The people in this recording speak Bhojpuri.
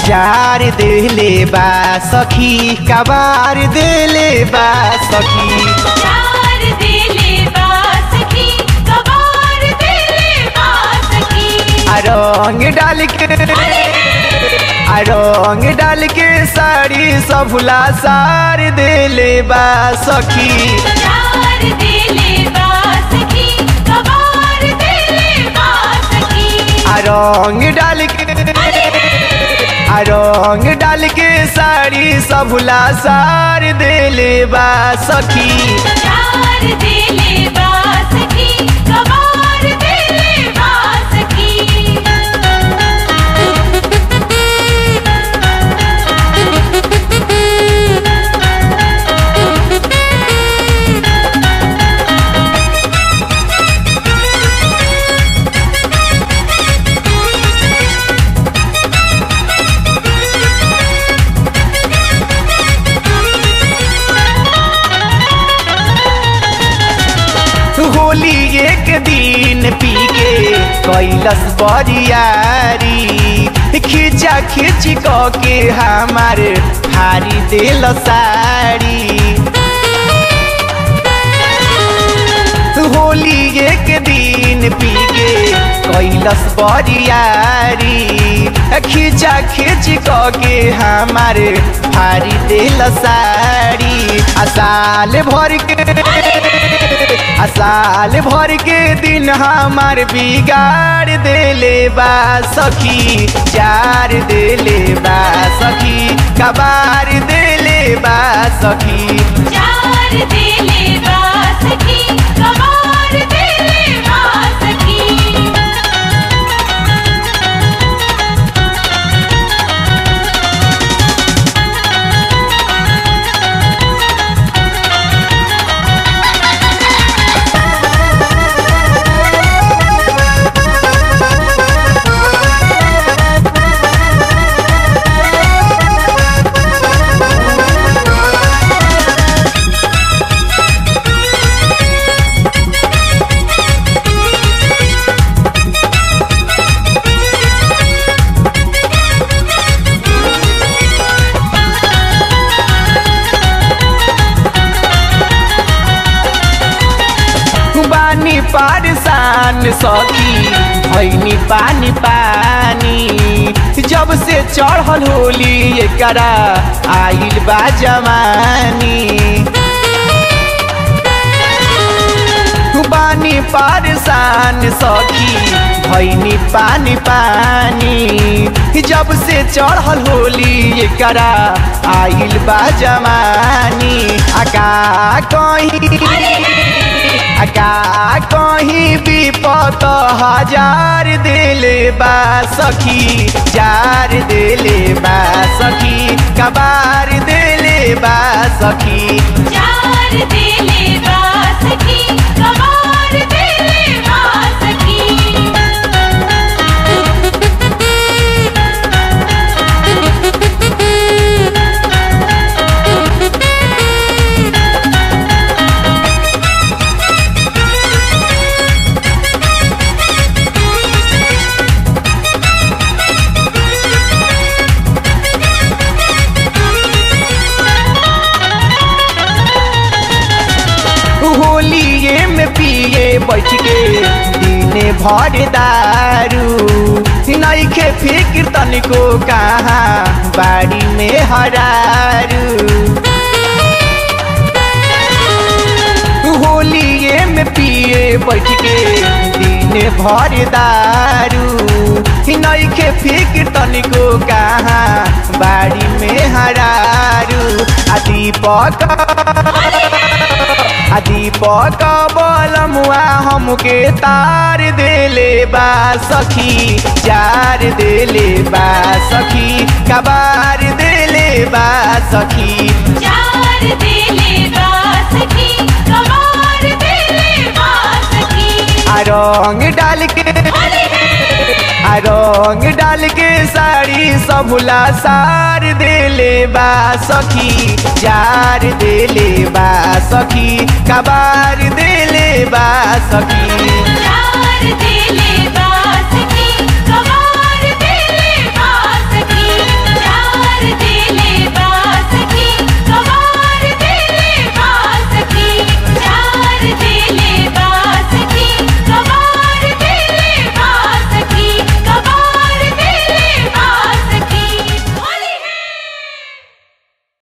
जार देले बा सखी कबार देले बा सखी चार दिले बासकी कबार दिले बासकी आ रंग डाल के आ रंग डाल के साड़ी सबला सार देले बा सखी चार दिले बासकी कबार दिले बासकी आ रंग डाल के आ रंग डाल के साड़ी सबला सार देले बा सखी चार दिले बासकी कबार दिले बासकी होली एक दिन पी के कैलस बरियारी खींचा खींच क के हमार हारी दिल साड़ी होली एक दिन पी के कैलस बरियारी खींचा खींच क के हमार हारी दिल साड़ी आ साल भर के आ साल भर के दिन हमार बिगाड़ देले बा सखी जार देले बा सखी कबार देले बा सखी चार दिले बासकी कबार दिले बासकी बानी पारसान सखी भैनी पानी पानी जब से चढ़ल होली एकरा आइल बा जवानी बानी पारसान सखी भैनी पानी पानी जब से चढ़ल होली एकरा आइल बा जवानी आका कहीं आका कहीं विपत हजार दिले बा सखी जार दिले बा सखी कबार दिले बा सखी चार दिले बासकी कबार दिले बासकी होलिए में पिए बैठ के दिने भर दारू नईखे फिक्र तनिको कहाँ बाड़ी में हरारू होलिए में पिए बैठ के दिन भर दारू नईखे फिक्र तनिको कहाँ बाड़ी में हरारू आ दीपक आ दीपक बलमुआ हमके तार देले बा सखी जार देले बा सखी कबार देले बा सखी चार दिले बासकी कबार दिले बासकी आ रंग डाल के आ रंग डाल के साड़ी सबला सार देले बा सखी जार देले बा सखी कबार देले बा सखी चार दिले